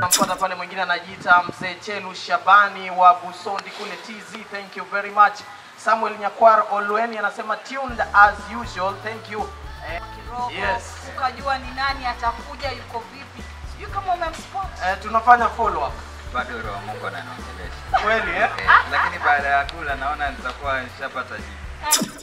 Namfuata pale mwingine anajiita mzee Chelu Shabani wa Busondi kule TZ. Thank you very much. Samuel Nyakwar Olweni anasema tuned as usual. Thank you. Eh, kirogo Yes. ukajua ni nani atakuja yuko vipi sijui kama umemspot eh, tunafanya follow up. bado roho wa Mungu ananiongelesha Kweli eh? eh, lakini baada ya kula naona nitakuwa nishapata jibu.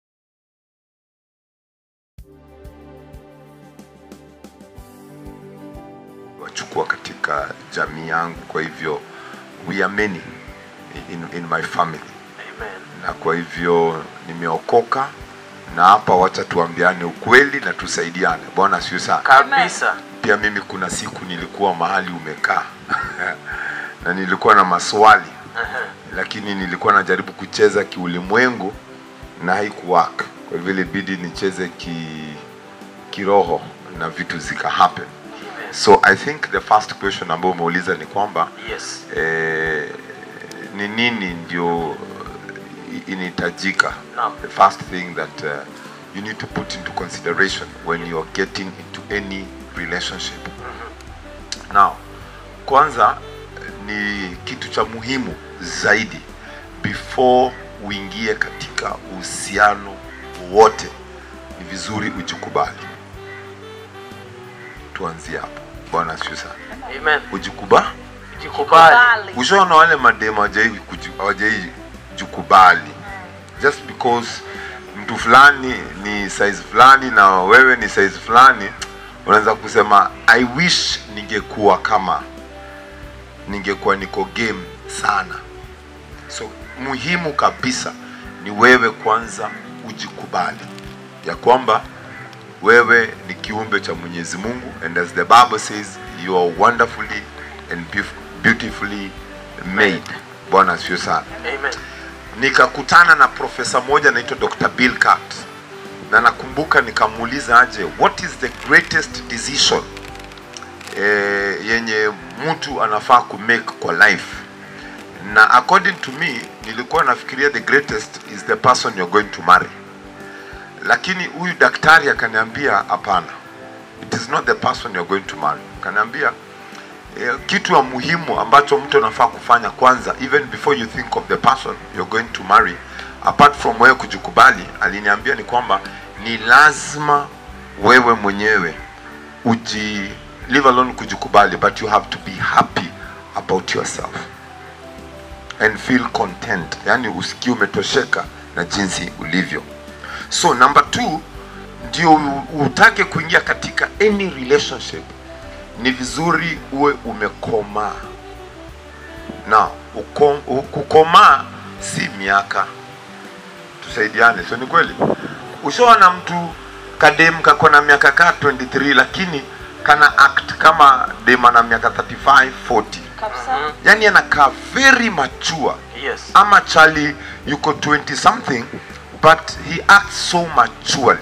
wachukua katika jamii yangu kwa hivyo we are many in, in my family Amen. na kwa hivyo nimeokoka na hapa wacha tuambiane ukweli na tusaidiane bwana sio sana Kabisa. pia mimi kuna siku nilikuwa mahali umekaa na nilikuwa na maswali lakini nilikuwa najaribu kucheza kiulimwengu na haikuwak kwa hivyo ilibidi nicheze ki kiroho na vitu zika happen so i think the first question ambayo umeuliza ni kwamba Yes. eh, ni nini ndio inahitajika Naam. the first thing that uh, you need to put into consideration when you are getting into any relationship now kwanza ni kitu cha muhimu zaidi before uingie katika uhusiano wowote ni vizuri ujikubali tuanzie hapo bwana asifiwe sana Amen. ujikubali Jikubali. ushaona wale mademu hawajai kuji- hawajai jikubali just because mtu fulani ni size fulani na wewe ni size fulani unaweza kusema i wish ningekuwa kama ningekuwa niko game sana so muhimu kabisa ni wewe kwanza ujikubali ya kwamba wewe ni kiumbe cha mwenyezi mungu and as the bible says you are wonderfully and beauf- beautifully made bwana asifiwe sana Amen. nikakutana na profesa moja anaitwa dr bill Cat na nakumbuka nikamuuliza aje what is the greatest decision eh, yenye mtu anafaa kumake kwa life na according to me nilikuwa nafikiria the greatest is the person you're going to marry lakini huyu daktari akaniambia hapana it is not the person you're going to marry akaniambia eh, kitu ya muhimu ambacho mtu anafaa kufanya kwanza even before you think of the person you're going to marry apart from wewe kujikubali aliniambia ni kwamba ni lazima wewe mwenyewe uji leave alone kujikubali but you have to be happy about yourself and feel content yani usikie umetosheka na jinsi ulivyo so number two ndio u- utake kuingia katika any relationship ni vizuri uwe umekomaa na uko- u- kukomaa si miaka tusaidiane sio ni kweli ushaona mtu kadem kako na miaka kaa 23 lakini kana act kama dem ana miaka 35 40 kabisa yani anakaa very mature Yes. ama chali yuko 20 something but he acts so maturely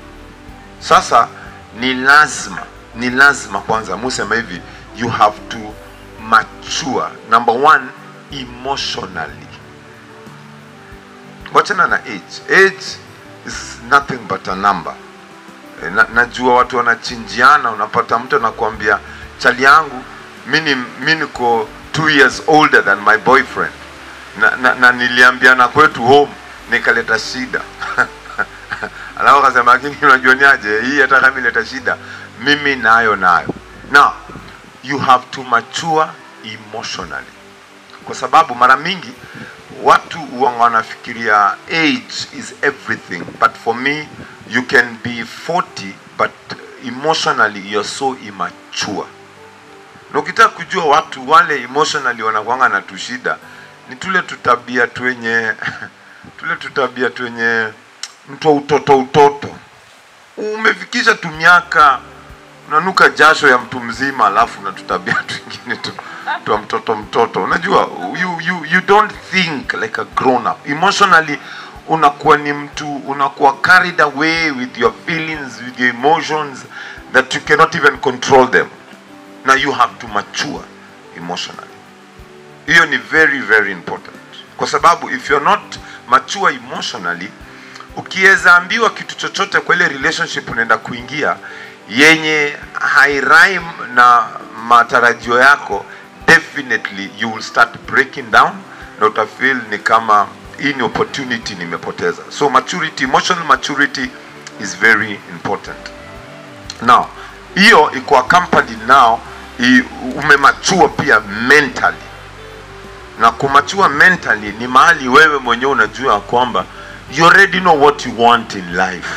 sasa ni lazima ni lazima kwanza musema hivi you have to mature number one emotionally wachana na age age is nothing but a number Eh, na, najua watu wanachinjiana unapata mtu anakuambia chali yangu mi ni- mi niko two years older than my boyfriend na, na, na niliambiana kwetu home nikaleta shida alafu akasema lakini unajua ni aje hii hata kama ileta shida mimi nayo nayo now you have to mature emotionally kwa sababu mara mingi watu huwa wanafikiria age is everything but for me you can be 40 but emotionally you're so immature na ukitaka kujua watu wale emotionally wanakwanga na tushida ni tule tutabia twenye tule tutabia twenye mtu wa utoto utoto umefikisha tu miaka unanuka jasho ya mtu mzima alafu na tutabia twingine tu twa mtoto mtoto unajua you, you, you don't think like a grown up emotionally unakuwa ni mtu unakuwa carried away with your feelings with your emotions that you cannot even control them na you have to mature emotionally hiyo ni very very important kwa sababu if you're not mature emotionally ukiweza ambiwa kitu chochote kwa ile relationship unaenda kuingia yenye hairime na matarajio yako definitely you will start breaking down na utafeel ni kama hii ni opportunity nimepoteza so maturity emotional maturity is very important now hiyo iko accompanied now i- umemachua pia mentally na kumachua mentally ni mahali wewe mwenyewe unajua ya kwamba you already know what you want in life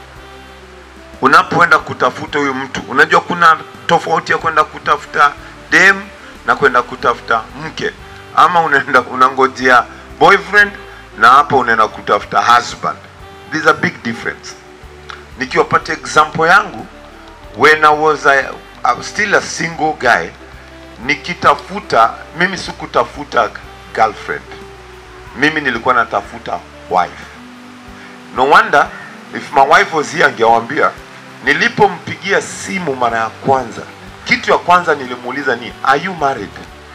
unapoenda kutafuta huyu mtu unajua kuna tofauti ya kwenda kutafuta dem na kwenda kutafuta mke ama unaenda unangojea boyfriend na hapa unaenda kutafuta husband there's a big difference nikiwapata example yangu when I was a, I was still a single guy nikitafuta mimi sikutafuta girlfriend mimi nilikuwa natafuta wife no wonder if my wife was here angewambia nilipompigia simu mara ya kwanza kitu ya kwanza nilimuuliza ni are you married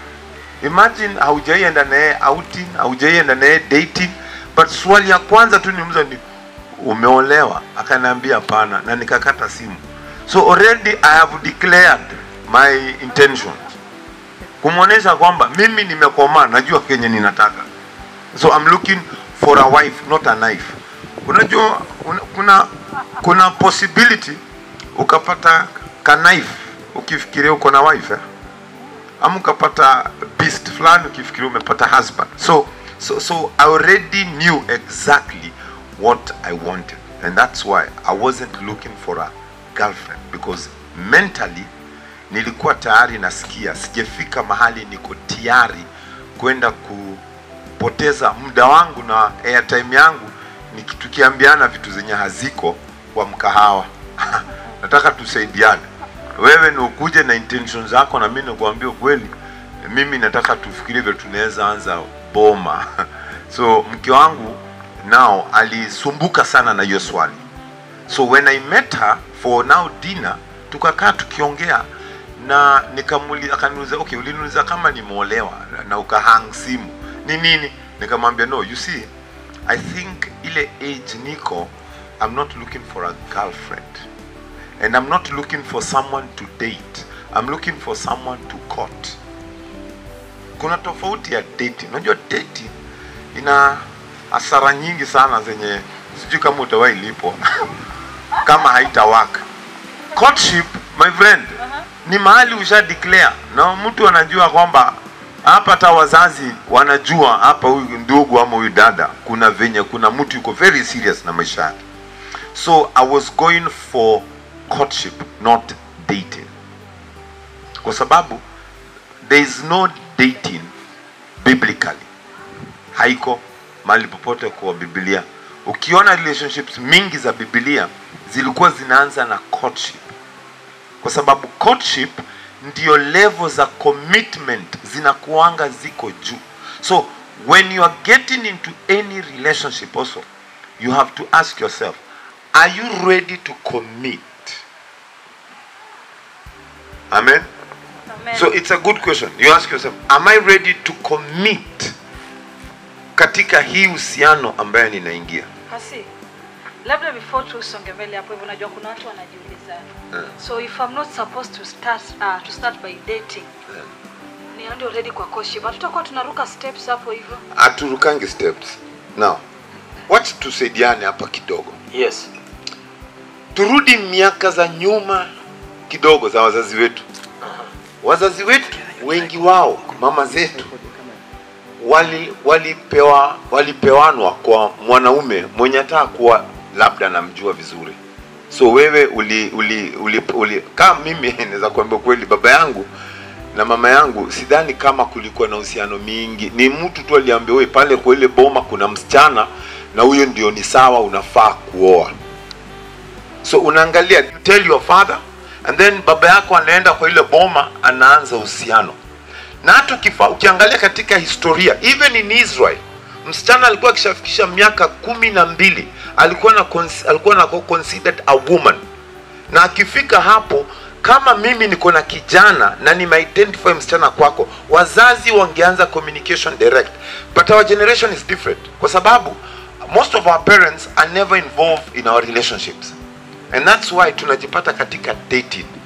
imagine haujaienda naye outing haujaienda naye dating but swali ya kwanza tu nimuuliza ni umeolewa akaniambia hapana na nikakata simu so already i have declared my intention kumwonyesha kwamba mimi nimekomaa najua kenye ninataka so I'm looking for a wife not a knife unajua una, kuna kuna possibility ukapata ka knife ukifikiria uko na wife eh? ama ukapata beast fulani ukifikiria umepata husband so so so I already knew exactly what I wanted and that's why I wasn't looking for a girlfriend because mentally nilikuwa tayari nasikia sijafika mahali niko tayari kwenda kupoteza muda wangu na airtime yangu niki- tukiambiana vitu zenye haziko kwa mkahawa nataka tusaidiane wewe ni ukuje na intention zako na mimi nikuambia ukweli mimi nataka tufikirie vile tunaweza anza boma so mke wangu nao alisumbuka sana na hiyo swali so when i met her for now dinner tukakaa tukiongea na nikamuuliza akaniuliza okay uliniuliza kama nimeolewa na ukahang simu ni nini nikamwambia no you see i think ile age niko i'm not looking for a girlfriend and i'm not looking for someone to date i'm looking for someone to court kuna tofauti ya dating unajua dating ina hasara nyingi sana zenye sijui kama utawahi lipo kama haita work courtship my friend ni mahali usha declare na mtu anajua kwamba hapa hata wazazi wanajua hapa huyu ndugu ama huyu dada kuna venye kuna mtu yuko very serious na maisha yake so i was going for courtship not dating kwa sababu there is no dating biblically haiko mahali popote kwa biblia ukiona relationships mingi za biblia zilikuwa zinaanza na courtship kwa sababu courtship ndio level za commitment zinakuanga ziko juu so when you are getting into any relationship also you have to ask yourself are you ready to commit amen Amen. so it's a good question you ask yourself am i ready to commit katika hii uhusiano ambayo ninaingia Hasi, labda before tusonge mbele hapo hivyo, unajua kuna watu wanajiuliza so if I'm not supposed to start uh, to start by dating ni ndio already kwa courtship, hatutakuwa tunaruka steps hapo hivyo. haturukangi steps now wacha tusaidiane hapa kidogo Yes. turudi miaka za nyuma kidogo za wazazi wetu wazazi wetu wengi wao mama zetu wali walipewa walipewanwa kwa mwanaume mwenye hata kuwa labda namjua vizuri so wewe uli uli, uli, uli kama mimi naweza kuambia kweli baba yangu na mama yangu sidhani kama kulikuwa na uhusiano mingi ni mtu tu aliambia wewe pale kwa ile boma kuna msichana na huyo ndio ni sawa unafaa kuoa so unaangalia you tell your father and then baba yako anaenda kwa ile boma anaanza uhusiano na hata ukifa- ukiangalia katika historia even in israel msichana alikuwa akishafikisha miaka kumi na mbili alikuwa na cons- alikuwa na considered a woman na akifika hapo kama mimi niko na kijana na nimeidentify msichana kwako wazazi wangeanza communication direct but our generation is different kwa sababu most of our parents are never involved in our relationships and that's why tunajipata katika dating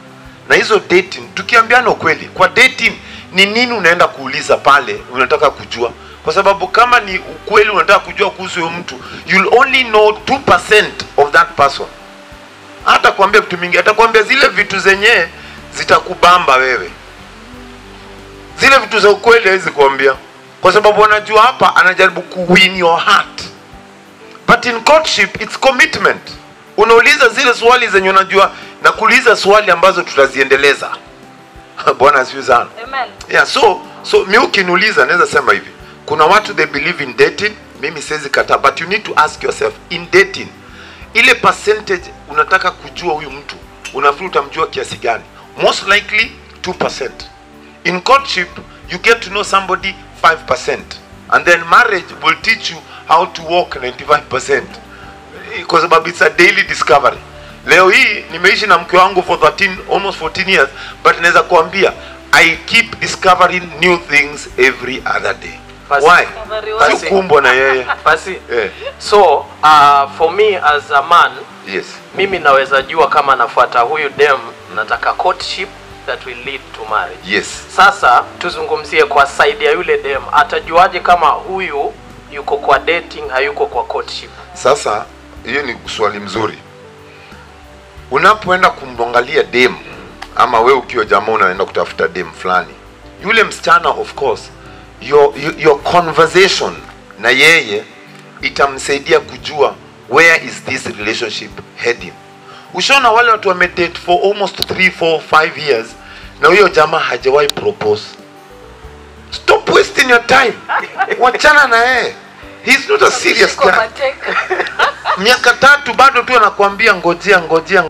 na hizo dating tukiambiana ukweli kwa dating ni nini unaenda kuuliza pale unataka kujua kwa sababu kama ni ukweli unataka kujua kuhusu huyo mtu you'll only know 2% of that person hata kuambia vitu mingi atakwambia zile vitu zenyewe zitakubamba wewe zile vitu za ukweli hawezi kuambia kwa sababu anajua hapa anajaribu kuwin your heart but in courtship it's commitment unauliza zile swali zenye unajua na kuuliza swali ambazo tutaziendeleza bwana asifiwe sana Amen. yeah, so so mi ukiniuliza naweza sema hivi kuna watu they believe in dating mimi siwezi kataa but you need to ask yourself in dating ile percentage unataka kujua huyu mtu unafikiri utamjua kiasi gani most likely 2% in courtship you get to know somebody 5% and then marriage will teach you how to walk 95% kwa sababu it's a daily discovery leo hii nimeishi na mke wangu for 13 almost 14 years but naweza kuambia i keep discovering new things every other day Basi- why Basi- sikumbwa na yeye basi eh, so uh, for me as a man yes mimi naweza jua kama nafuata huyu dem nataka courtship that will lead to marriage yes sasa tuzungumzie kwa side ya yule dem atajuaje kama huyu yuko kwa dating hayuko kwa courtship sasa hiyo ni swali mzuri unapoenda kumwangalia dem ama we ukiwa jamaa unaenda kutafuta dem fulani yule msichana of course your, your, your conversation na yeye itamsaidia kujua where is this relationship heading ushaona wale watu wamedate for almost 3 4 5 years na huyo jamaa hajawahi propose stop wasting your time wachana na yeye he's not a serious Shiko guy mateka. miaka tatu bado tu anakuambia ngojea ngojea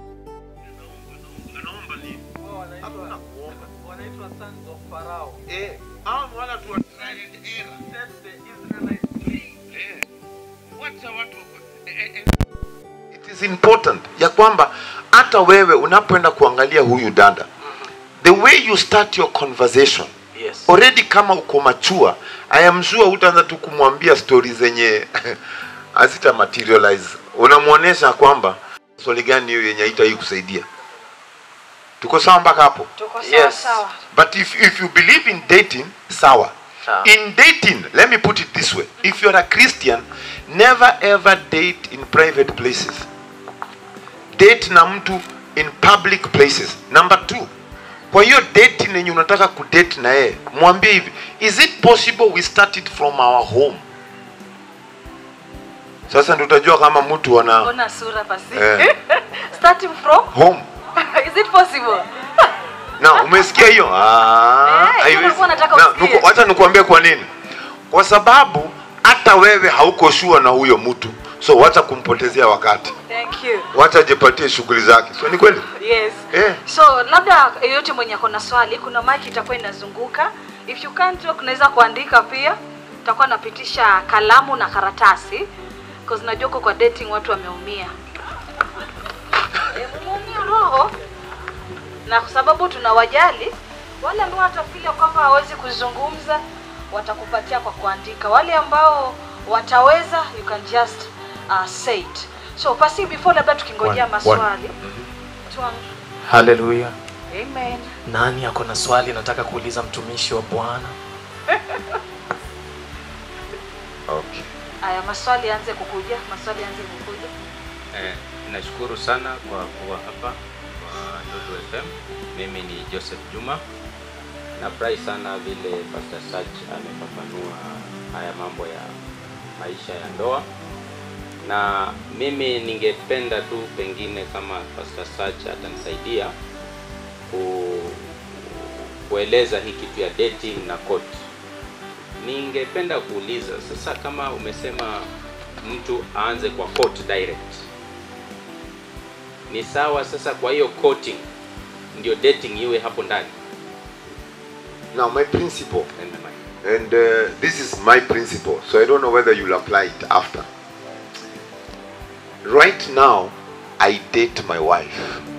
it is important ya kwamba hata wewe unapoenda kuangalia huyu dada the way you start your conversation yes already kama uko machua i am sure utaanza tu kumwambia stori zenye hazita materialize unamwonyesha kwamba swali gani hiyo yenye haita hii kusaidia tuko sawa mpaka hapo Tuko sawa Yes. sawa. but if, if you believe in dating sawa Sawa. in dating let me put it this way if you're a christian never ever date in private places date na mtu in public places number two kwa hiyo date yenye unataka kudate na yeye mwambie hivi is it possible we start it from our home sasa ndio utajua kama mtu ana Ona sura pasi. Eh. Starting from home is it possible? na umesikia hiyo Ah, Eh, hiyo haiwezi. nilikuwa nataka Na, usikie. nuku- wacha nikuambie kwa nini kwa sababu hata wewe hauko shua na huyo mtu so wacha kumpotezea wakati Thank you. wacha ajipatie shughuli zake so ni kweli Yes. Eh. So labda yeyote mwenye ako na swali, kuna mic itakuwa inazunguka. If you can't talk, unaweza kuandika pia. Tutakuwa napitisha kalamu na karatasi because najua uko kwa dating watu wameumia. Eh, mmeumia roho na kwa sababu tunawajali wale ambao watafikiria kwamba hawezi kuzungumza watakupatia kwa kuandika. Wale ambao wataweza you can just uh, say it. So pasi before labda tukingojea One, maswali. Tuang- haleluya Amen. nani ako na swali nataka kuuliza mtumishi wa bwana okay. Aya, maswali yaanze kukuja, maswali yaanze kukuja. Eh, nashukuru sana kwa kuwa hapa kwa Lulu FM. Mimi ni Joseph Juma. Nafurahi sana vile Pastor Sach amefafanua haya mambo ya maisha ya ndoa, na mimi ningependa tu pengine kama Pastor Sach atanisaidia ku, kueleza hii kitu ya dating na court. Ningependa kuuliza sasa, kama umesema mtu aanze kwa court direct, ni sawa sasa? Kwa hiyo courting ndio dating iwe hapo ndani? now my principle And my- and uh, this is my principle so i don't know whether you'll apply it after right now i date my wife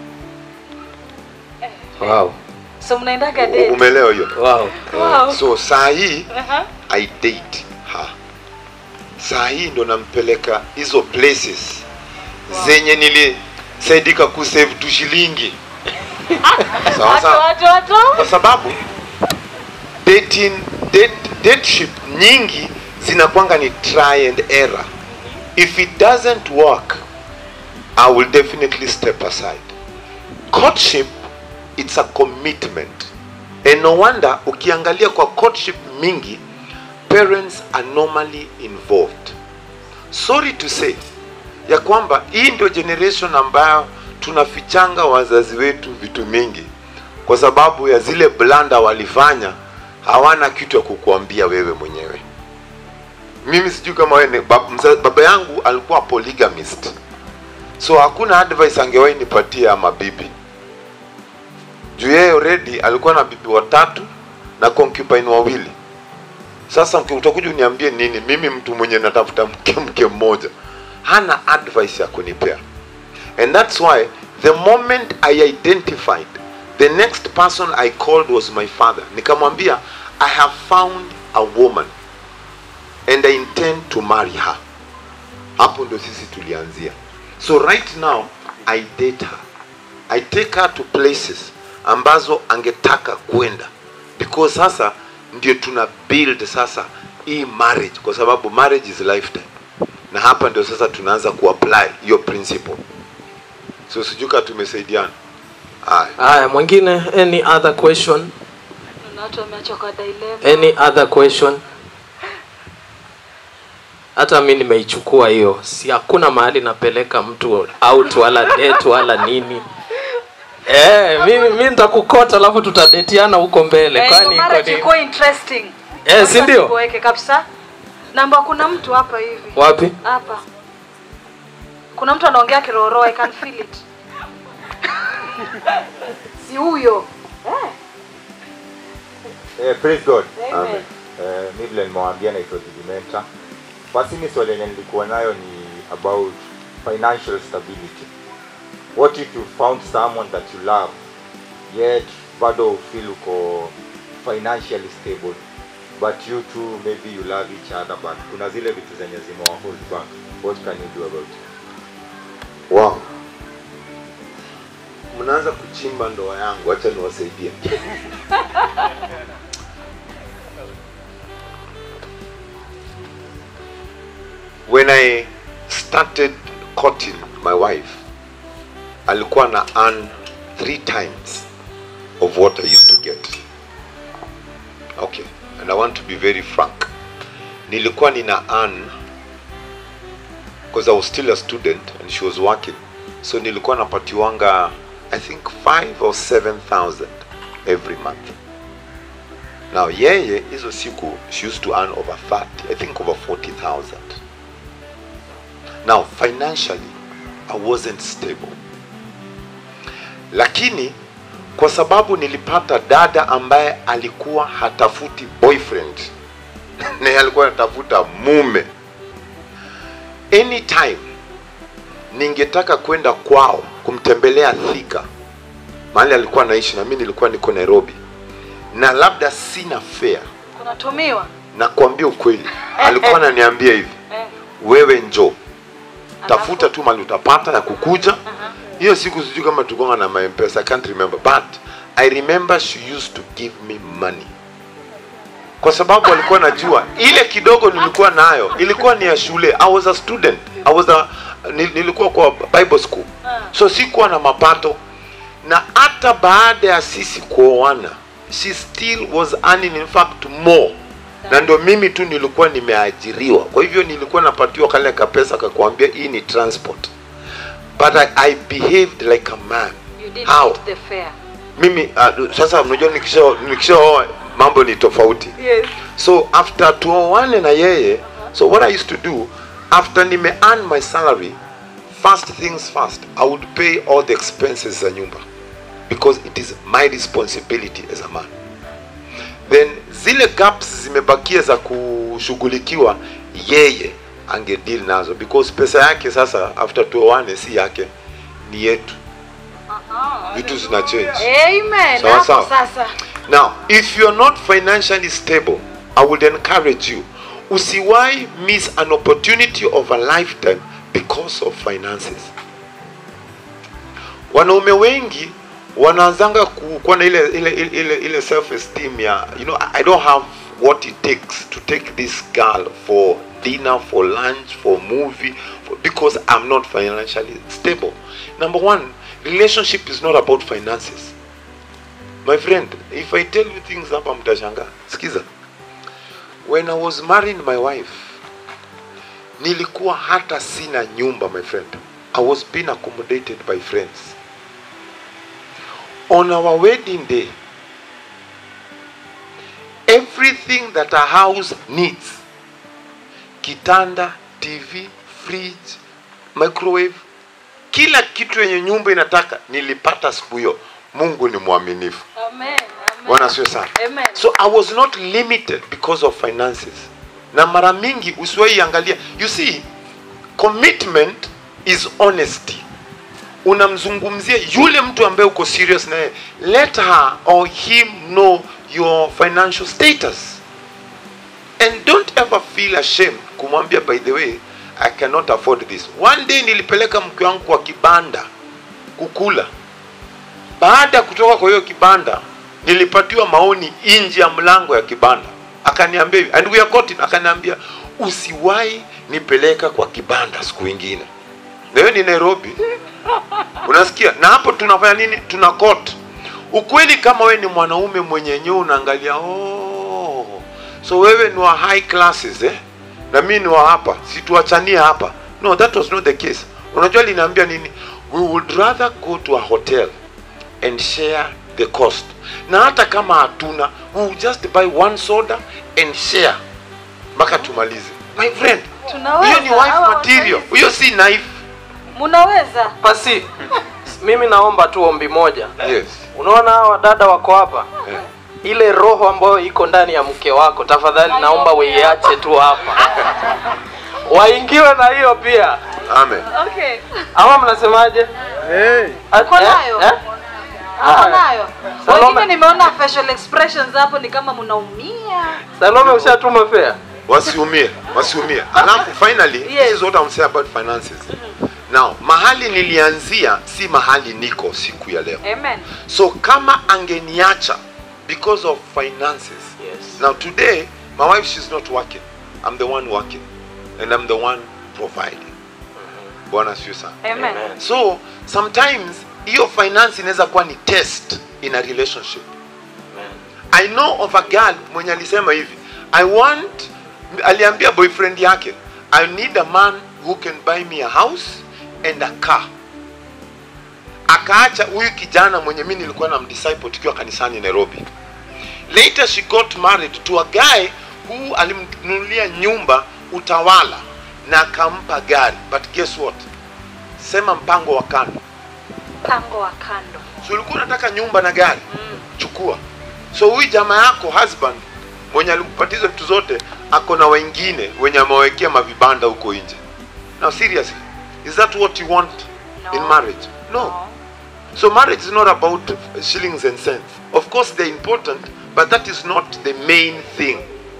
wow. So mnaendaga U- date? umeelewa hiyo Wow. Wow. so saa hii Aha. i date her saa hii ndo nampeleka hizo places zenye nilisaidika kusave tu shilingi sawa Watu, sawa watu, watu. kwa sababu dating date, dateship nyingi zinakwanga ni try and error if it doesn't work i will definitely step aside courtship it's a commitment and no wonder ukiangalia kwa courtship mingi parents are normally involved sorry to say ya kwamba hii ndio generation ambayo tunafichanga wazazi wetu vitu mingi kwa sababu ya zile blanda walifanya hawana kitu ya kukuambia wewe mwenyewe mimi sijui kama wewe ni- bab- mza- baba yangu alikuwa polygamist so hakuna advice angewahi nipatia ama bibi juu yeye already alikuwa na bibi watatu na concubine wawili sasa mki- utakuja uniambie nini mimi mtu mwenye natafuta mke mke mmoja hana advice ya kunipea and that's why the moment i identified the next person i called was my father nikamwambia i have found a woman and i intend to marry her hapo ndo sisi tulianzia so right now i date her i take her to places ambazo angetaka kwenda because sasa ndio tuna build sasa hii marriage kwa sababu marriage is lifetime na hapa ndio sasa tunaanza kuapply hiyo principle so sijui kama tumesaidiana haya haya mwingine any other question Kuna watu wameachwa kwa dilemma. any other question hata mi nimeichukua hiyo si hakuna mahali napeleka mtu out wala date wala nini Eh, mimi mi nitakukota alafu tutadetiana huko mbele Eh, kwani ndio iko marriage nini? ikuwe interesting. Eh, si ndio? Tuweke kabisa. Namba kuna mtu hapa hivi. wapi Hapa. Kuna mtu anaongea kiroro, I can feel it. si huyo. Eh. Eh, praise God. Amen. Eh, mi vile nimewambia naitwa Didimenta. Basi mi swali yenye nilikuwa nayo ni about financial stability. What if you found someone that you love yet bado feel uko financially stable but you two maybe you love each other but kuna zile vitu zenye zimewa hold back. What can you do about it? wow mnaanza kuchimba ndoa yangu acha niwasaidie when i started courting my wife alikuwa na earn three times of what i used to get okay and i want to be very frank nilikuwa nina earn because I was still a student and she was working. So nilikuwa napatiwanga I think 5 or 7000 every month. Now yeye hizo siku she used to earn over 30, I think over 40,000. Now financially I wasn't stable. Lakini kwa sababu nilipata dada ambaye alikuwa hatafuti boyfriend na yeye alikuwa anatafuta mume anytime ningetaka kwenda kwao kumtembelea Thika mahali alikuwa anaishi na mimi nilikuwa niko Nairobi na labda sina fare Kunatumiwa. na kuambia ukweli alikuwa ananiambia hivi Eh. wewe njoo tafuta tu mali utapata ya kukuja hiyo siku sijui kama tukonga na maempesa i can't remember but i remember she used to give me money kwa sababu alikuwa najua ile kidogo nilikuwa nayo ilikuwa ni ya shule i was a student i was a, nil- nilikuwa kwa bible school so sikuwa na mapato na hata baada ya sisi kuoana she still was earning in fact more na ndio mimi tu nilikuwa nimeajiriwa kwa hivyo nilikuwa napatiwa kale kapesa kakuambia hii ni transport but I, I behaved like a man You didn't How? meet the fare. mimi uh, sasa unajua nikisha nikishaoa mambo ni tofauti Yes. so after tuoane na yeye so what i used to do after nime earn my salary first things first i would pay all the expenses za nyumba because it is my responsibility as a man then zile gaps zimebakia za kushughulikiwa yeye angedeal nazo because pesa yake sasa after tuoane si yake ni yetu vitu zina change Amen. Sawa, Hapo sawa. sasa. Now, if you're not financially stable, I would encourage you, usiwai miss an opportunity of a lifetime because of finances. Wanaume wengi wanaanzanga ku- kuwa na ile ile ile, ile, ile self esteem ya you know I don't have what it takes to take this girl for dinner for lunch for movie for, because I'm not financially stable number one relationship is not about finances my friend if I tell you things hapa mtashangaa sikiza when I was marrying my wife nilikuwa hata sina nyumba my friend I was being accommodated by friends on our wedding day everything that a house needs kitanda tv fridge microwave kila kitu yenye nyumba inataka nilipata siku hiyo mungu ni mwaminifu Amen. Amen. bwana sio sana Amen. so i was not limited because of finances na mara mingi usiwahi angalia you see commitment is honesty unamzungumzia yule mtu ambaye uko serious naye let her or him know your financial status and don't ever feel ashamed kumwambia by the way i cannot afford this one day nilipeleka mke wangu kwa kibanda kukula baada ya kutoka kwa hiyo kibanda nilipatiwa maoni nje ya mlango ya kibanda akaniambia hivi and we are caught in, akaniambia usiwahi nipeleka kwa kibanda siku ingine na hiyo ni nairobi unasikia na hapo tunafanya nini tuna court ukweli kama wewe ni mwanaume mwenye yenyewe unaangalia oh, so wewe ni wa high classes eh? na mimi ni wa hapa situachanie hapa no that was not the case unajua linaambia nini we would rather go to a hotel and share the cost na hata kama hatuna we will just buy one soda and share mpaka tumalize my friend Tunaweza, hiyo ni wife hawa material wanaweza. hiyo si knife Munaweza. Pasi, mimi naomba tu ombi moja. yes Unaona hawa wadada wako hapa, Eh. ile roho ambayo iko ndani ya mke wako, tafadhali naomba uiache tu hapa, waingiwe na hiyo pia. amen Okay. Ama mnasemaje? Ah, Uko eh, nayo? eh? Uko nayo? Salome. Wengine nimeona facial expressions hapo ni kama mnaumia. Salome, ushatuma fare? wasiumie wasiumie alafu finally Yes. this is what I'm saying about finances now mahali nilianzia si mahali niko siku ya leo Amen. so kama angeniacha because of finances Yes. now today my wife she's not working i'm the one working and i'm the one providing bwana sio sana Amen. Amen. so sometimes hiyo finance inaweza kuwa ni test in a relationship i know of a girl mwenye alisema hivi i want aliambia boyfriend yake i need a man who can buy me a house and a car akaacha huyu kijana mwenye mi nilikuwa na mdisciple tukiwa kanisani nairobi later she got married to a guy who alimnunulia nyumba utawala na akampa gari but guess what sema mpango wa kando Mpango wa kando. so ulikuwa unataka nyumba na gari Mm. chukua so huyu jamaa yako husband mwenye alikupatia hizo vitu zote ako na wengine wenye amewekea mavibanda huko nje now seriously is that what you want No. in marriage no. so marriage is not about shillings and cents of course they're important but that is not the main thing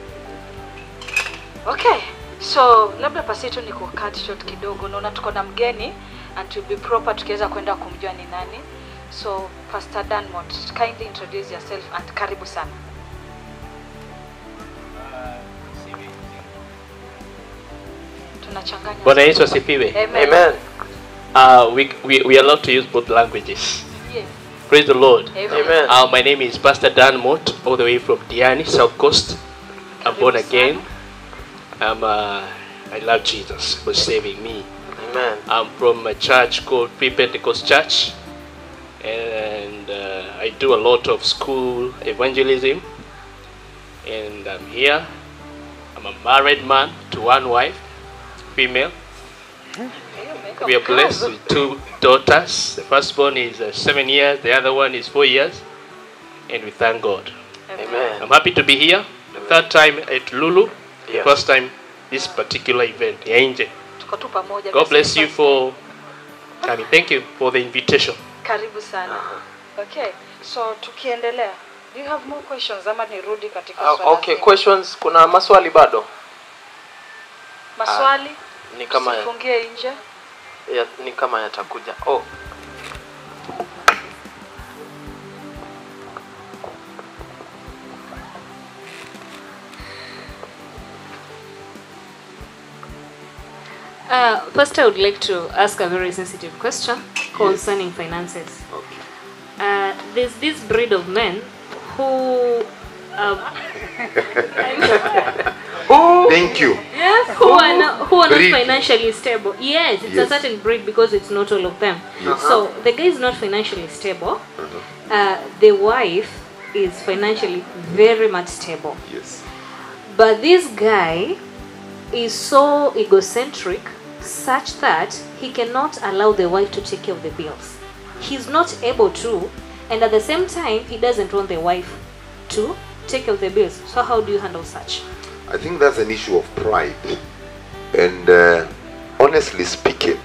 Okay. So labda pasi tu ni ku cut short kidogo. Naona tuko na mgeni and to be proper tukiweza kwenda kumjua ni nani. So Pastor Danmont, kindly introduce yourself and karibu sana. Tunachanganya. Bwana Yesu asifiwe. Amen. Amen. Uh, we, we, we are allowed to use both languages. Yes. Praise the Lord. Amen. Amen. Uh, my name is Pastor Dan Mott, all the way from Diani, South Coast. I'm born Karibu again. sana. I'm, uh, I love Jesus for saving me. Amen. I'm from a church called Free Pentecost Church, and uh, I do a lot of school evangelism. And I'm here. I'm a married man to one wife, female. We are blessed with two daughters. The firstborn is uh, seven years, the other one is four years, and we thank God. Amen. I'm happy to be here. The third time at Lulu, the Yes. first time this particular event, ya nje. Tuko tu pamoja. God Basi bless you basi. for coming. Thank you for the invitation. Karibu sana. Okay. So tukiendelea. Do you have more questions ama nirudi katika Uh, swala okay, zima? questions. Kuna maswali bado? Maswali? Ni kama ya, Sifungie nje. ya, ni kama yatakuja. Oh. Uh, first, I would like to ask a very sensitive question concerning finances. Okay. Uh, there's this breed of men who. Uh, Thank you. who are not, who are not Breed. financially stable. Yes, it's Yes. a certain breed because it's not all of them. Yes. So the guy is not financially stable. Uh, the wife is financially very much stable. Yes. But this guy is so egocentric such that he cannot allow the wife to take care of the bills. He's not able to, and at the same time, he doesn't want the wife to take care of the bills. So, how do you handle such? I think that's an issue of pride. And uh, honestly speaking,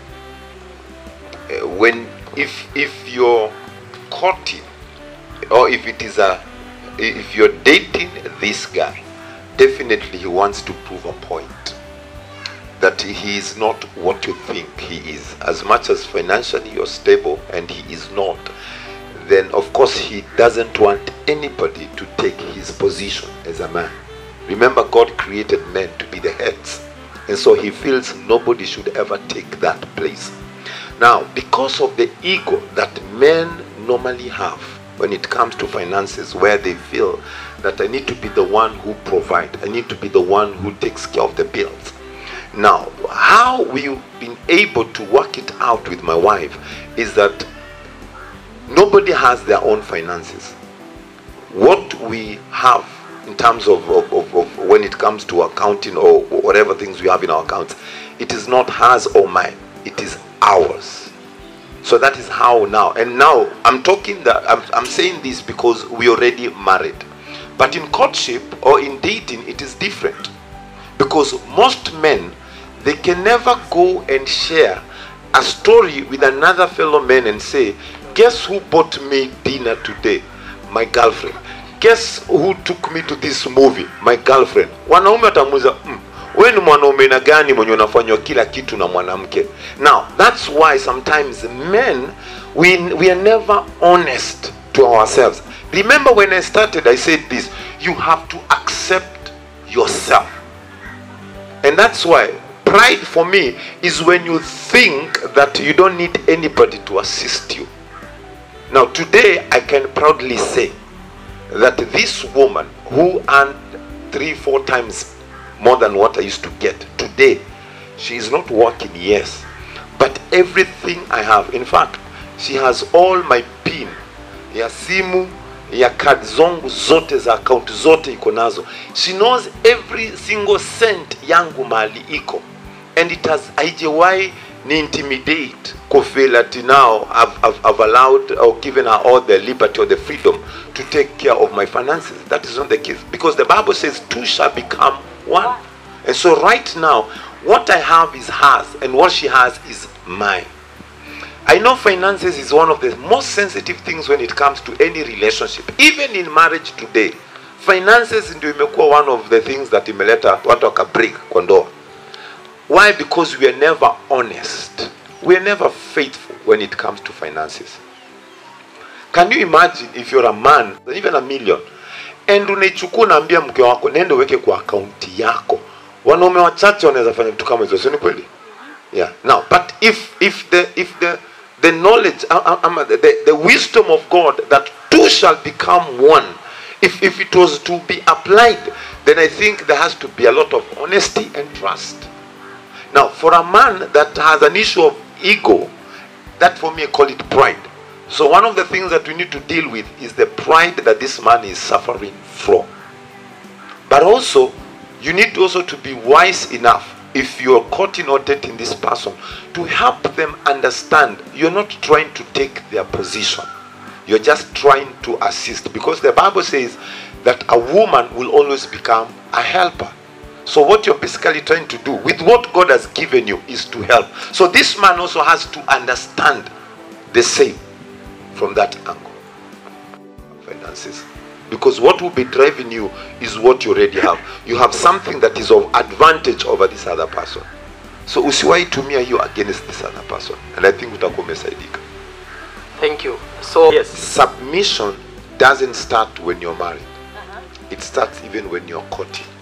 uh, when if if you're courting or if it is a if you're dating this guy, definitely he wants to prove a point that he is not what you think he is. As much as financially you're stable and he is not, then of course he doesn't want anybody to take his position as a man. Remember, God created men to be the heads, and so he feels nobody should ever take that place. Now, because of the ego that men normally have when it comes to finances, where they feel that I need to be the one who provide, I need to be the one who takes care of the bills. Now, how we've been able to work it out with my wife is that nobody has their own finances. What we have in terms of, of, of, of when it comes to accounting or whatever things we have in our accounts, it is not hers or mine, it is ours. So that is how now. And now I'm talking that I'm, I'm saying this because we already married. But in courtship or in dating, it is different. Because most men, they can never go and share a story with another fellow man and say, Guess who bought me dinner today? My girlfriend. Guess who took me to this movie? My girlfriend. Wanaume watamuuliza mm, wewe ni mwanaume na gani mwenye unafanywa kila kitu na mwanamke? Now, that's why sometimes men, we, we are never honest to ourselves. Remember when I started, I said this, you have to accept yourself. And that's why pride for me is when you think that you don't need anybody to assist you. Now, today I can proudly say that this woman who earned three, four times more than what I used to get today, she is not working, yes, but everything I have, in fact, she has all my pin ya simu ya kadi zongu zote za akaunti zote iko nazo she knows every single cent yangu mahali iko and it has haijawahi ni intimidate kufeel ati now I've, I've, I've allowed or given her all the liberty or the freedom to take care of my finances that is not the case because the bible says two shall become one and so right now what i have is hers and what she has is mine I know finances is one of the most sensitive things when it comes to any relationship. Even in marriage today, finances ndio imekuwa one of the things that imeleta watu wakabreak kwa ndoa. Why? Because we are never honest. We are never faithful when it comes to finances. Can you imagine if you're a man, even a million, and unaichukua unaambia mke wako nenda uweke kwa akaunti yako. Wanaume wachache wanaweza fanya vitu kama hizo, sio ni kweli? Yeah. Now, but if if the if the the knowledge, uh, uh, um, the, the wisdom of God that two shall become one, if if it was to be applied, then I think there has to be a lot of honesty and trust. Now, for a man that has an issue of ego, that for me I call it pride. So one of the things that we need to deal with is the pride that this man is suffering from. But also, you need also to be wise enough if you're courting or dating this person to help them understand you're not trying to take their position. You're just trying to assist because the Bible says that a woman will always become a helper. So what you're basically trying to do with what God has given you is to help. So this man also has to understand the same from that angle. Finances. Because what will be driving you is what you already have. You have something that is of advantage over this other person. So usiwahi tumia hiyo against this other person. And I think utakuwa umesaidika. Thank you. So yes, Submission doesn't start when you're married. It starts even when you're courting.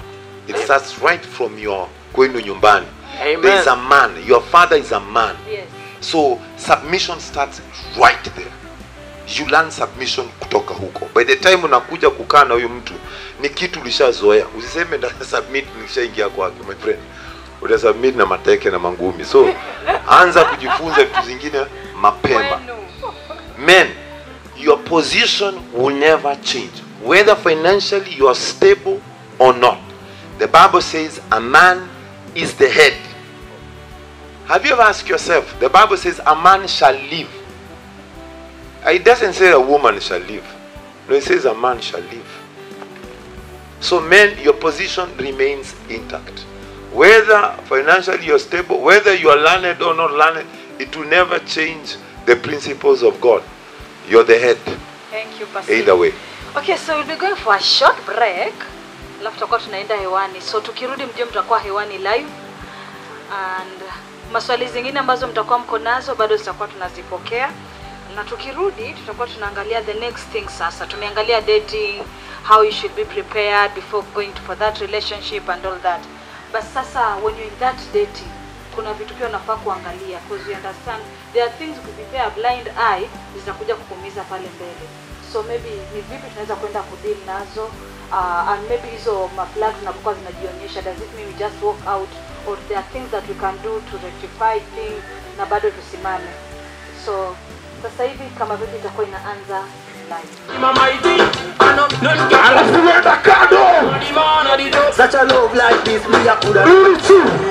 it starts right from your kwenu nyumbani Amen. there is a man your father is a man Yes. so submission starts right there you learn submission kutoka huko by the time unakuja kukaa na huyu mtu ni kitu ulishazoea usiseme nda submit nikishaingia kwake my friend utasubmit na mateke na mangumi so anza kujifunza vitu zingine mapema men your position will never change whether financially you are stable or not the bible says a man is the head have you ever asked yourself the bible says a man shall live it doesn't say a woman shall live no it says a man shall live so men your position remains intact whether financially you're stable whether you are learned or not learned it will never change the principles of god you're the head Thank you, Pastor. either way Okay, so we'll be going for a short break. Alafu tutakuwa tunaenda hewani. So tukirudi mjue mtakuwa hewani live. And maswali zingine ambazo mtakuwa mko nazo bado zitakuwa tunazipokea. Na tukirudi tutakuwa tunaangalia the next thing sasa. Tumeangalia dating, how you should be prepared before going to for that relationship and all that. But sasa when you're in that dating, kuna vitu pia unafaa kuangalia because you understand there are things ukipipea a blind eye zitakuja kukumiza pale mbele so maybe ni vipi tunaweza kwenda kudeal nazo uh, and maybe hizo maflag zinapokuwa zinajionyesha does it mean we just walk out or there are things that we can do to rectify things na bado tusimame so sasa hivi kama vipi itakuwa inaanza live Such a love like this, me I coulda